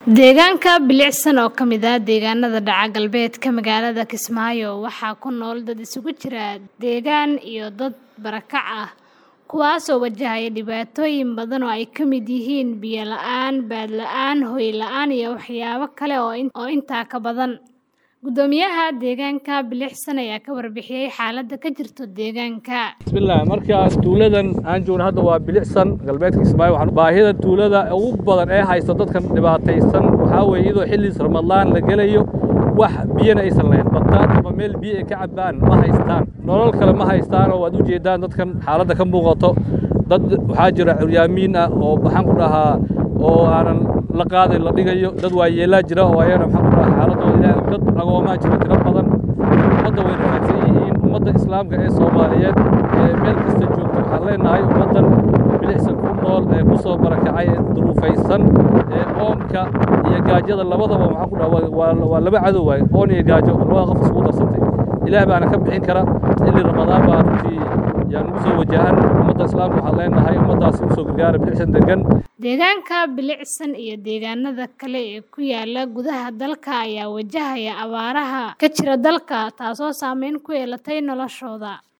Deegaanka bilicsan oo ka mid ah deegaanada dhaca galbeedka magaalada Kismaayo waxaa ku nool dad isugu jira deegaan iyo dad barakac ah kuwaas oo wajahaya dhibaatooyin badan oo ay ka mid yihiin biyo la'aan, baad la'aan, hoy la'aan iyo waxyaabo kale oo intaa ka badan. Guddoomiyaha deegaanka bilicsan ayaa ka warbixiyay xaaladda ka jirta deegaanka. bismillaah markaas tuuladan aan joogno hadda waa bilicsan galbeedka Kismaayo waxaan baahida tuulada ugu badan ee haysta dadkan dhibaataysan waxaa weeye iyadoo xilliis ramadaan la gelayo wax biyana aysan lahayn bataat ama meel biyo ay ka cabaan ma haystaan nolol kale ma haystaan oo waad u jeedaan dadkan xaaladda ka muuqato dad waxaa jira curyaamiin ah oo maxaan ku dhahaa oo aanan la qaaday la dhigayo dad waayeelaa jira oo ayana maxaan ku dhahaa xaaladooda ilaahay dad agoomaa jira tiro badan ummadda way rafaadsan yihiin ummadda islaamka ee soomaaliyeed ee meel kasta joogta waxaan leenahay ummaddan bilicsan ku nool ee ku soo barakacay ee duruufaysan ee oonka iyo gaajada labadaba maxaan ku dhahaa waa waa laba cadow waaye oon iyo gaajo labada qof isugu darsantay ilaah baana ka bixin kara xilli ramadaan baa runtii yaan ugu soo wajahan ummadda islaamka waxaan leenahay ummaddaasi u soo gargaara bilicsan degan Deegaanka bilicsan iyo deegaanada kale ee ku yaala gudaha dalka ayaa wajahaya abaaraha ka jira dalka taasoo saameyn ku yeelatay noloshooda.